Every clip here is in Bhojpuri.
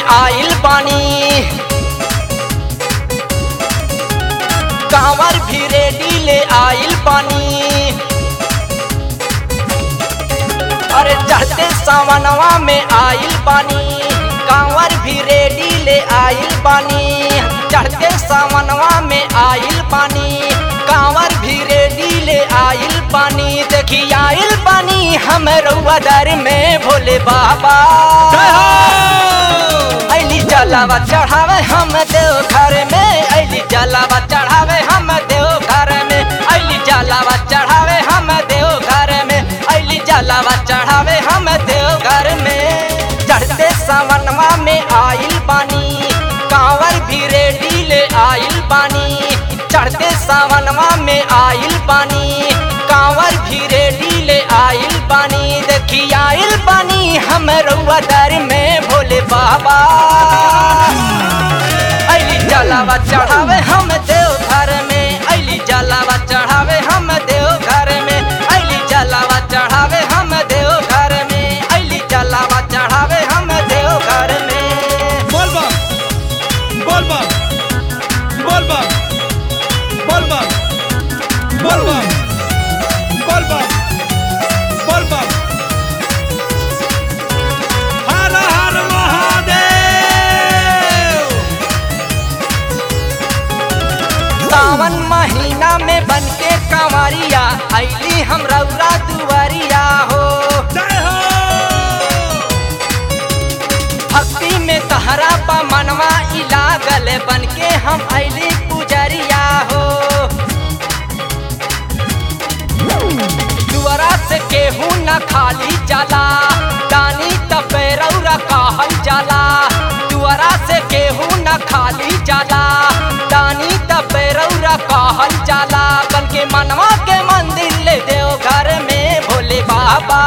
आइल बानी कांवर भी रेडी ले आइल बानी अरे चढ़ते सावनवा में आइल बानी कांवर भी रेडी ले आइल बानी चढ़ते सावनवा में आइल बानी कांवर भी रेडी ले आइल बानी देखी आइल बानी हम रउआ दर में भोले बाबा अली जलावा चढ़ावे हम देव घर में अली जलावा चढ़ावे हम देव घर में अली जलावा चढ़ावे हम देव घर में अली जलावा चढ़ावे हम देव घर में चढ़ते सावनवा में आइल बानी कांवर भी रेडी ले आइल बानी चढ़ते सावनवा में आइल बानी कांवर भी रेडी ले आइल बानी देखी आइल बानी हम रउआ दर में भोले बाबा अली जलावा चढ़ावे हम देव घर में अली जलावा चढ़ावे हम देव घर में अली जलावा चढ़ावे हम देव घर में अली जलावा चढ़ावे हम देव घर में बोलबम बोलबम बोलबम बोलबम बोलबम बोलबम बोलबम हर हर महादेव सावन महीना में बन के कंवरिया अली हम रौरा दुआरिया हो जय हो भक्ति में तहरा पा मनवा ई लागल बन के हम अली पुजरिया हो दुआरा से केहू न खाली जाला दानी तपे रौरा कहल जाला दुआरा से केहू न खाली जाला दानी तपे रौरा कहल जाला बन के मनवा के मंदिर ले देव घर में भोले बाबा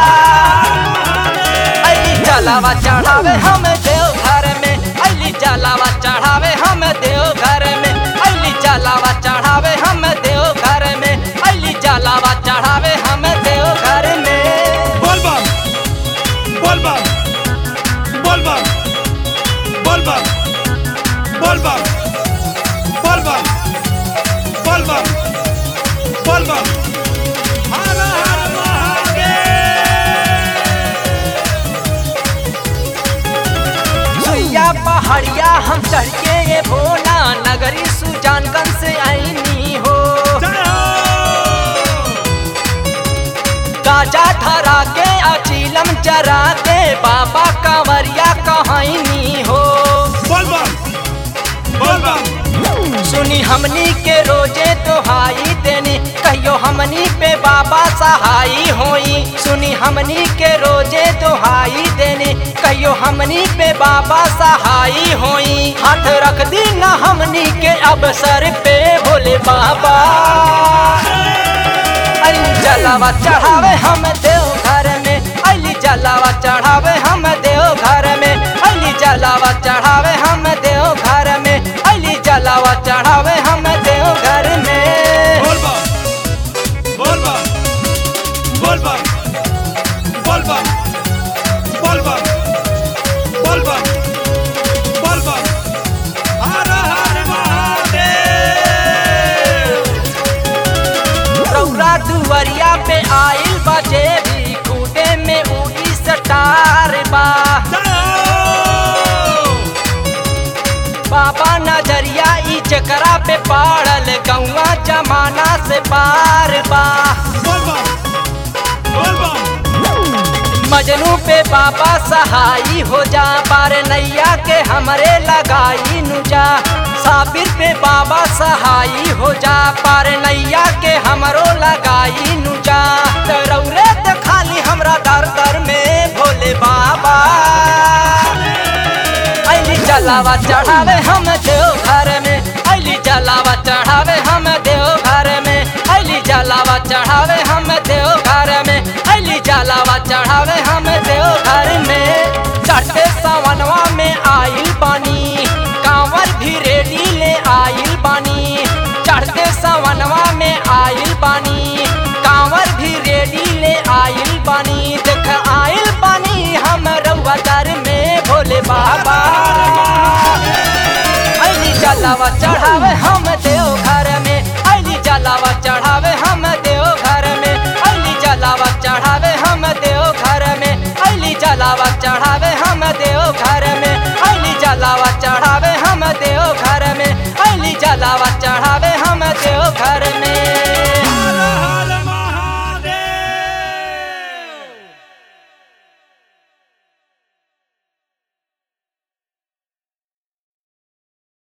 अली जलावा चढ़ावे हम देव घर में अली जलावा चढ़ावे हम देव घर में अली जलावा चढ़ावे हम देव घर में अली जलावा चढ़ावे हम देव घर में बोलबम बोलबम बोलबम बोलबम बोलबम बोलबम बोलबम बोलबम हर हर महादेव सुइया पहाड़िया हम चढ़ के ये भोला नगरी सुजानगंज से आईनी हो जय हो गाजा धरा के अचीलम चरा के बाबा कंवरिया कहनी हो बोलबम बोलबम सुनी हमनी के रोजे तोहाई देनी कहियो हमनी पे बाबा सहाई होई सुनी हमनी के रोजे तोहाई देनी कहियो हमनी पे बाबा सहाई होई हाथ रख दी ना हमनी के अवसर पे भोले बाबा अली जलावा चढ़ावे हम देव घर में अली जलावा चढ़ावे हम देव घर में अली जलावा चढ़ावे हम देव घर में अली जलावा चढ़ावे हम देव घर में बोलबम बोलबम बोलबम बोलबम बोलबम बोलबम बोलबम हर हर महादेव रौरा दुवरिया पे आइल बचे भी खूटे में उड़ी सटार बा जय हो बाबा नजरिया ई चकरा पे पाड़ल गौवा जमाना से पार बा बोलबम बोलबम मजनू पे बाबा सहाई हो जा पार नैया के हमरे लगाई नुजा साबिर पे बाबा सहाई हो जा पार नैया के हमरो लगाई नुजा तो रौरे तो खाली हमरा दर दर में भोले बाबा अली जलावा चढ़ावे हम देव घर में अली जलावा चढ़ावे हम देव घर में अली जलावा चढ़ावे हम देव घर में अली जलावा चढ़ावे हम देव घर में चढ़ते सावनवा में आइल पानी कांवर भी रेडी ले आइल पानी चढ़ते सावनवा में आइल पानी कांवर भी रेडी ले आइल पानी देख आइल पानी हम रउआ दर में भोले बाबा जलावा चढ़ावे हम देव घर में अली जलावा चढ़ावे हम देव घर में अली जलावा चढ़ावे हम देव घर में अली जलावा चढ़ावे हम देव घर में अली जलावा चढ़ावे हम देव घर में अली जलावा चढ़ावे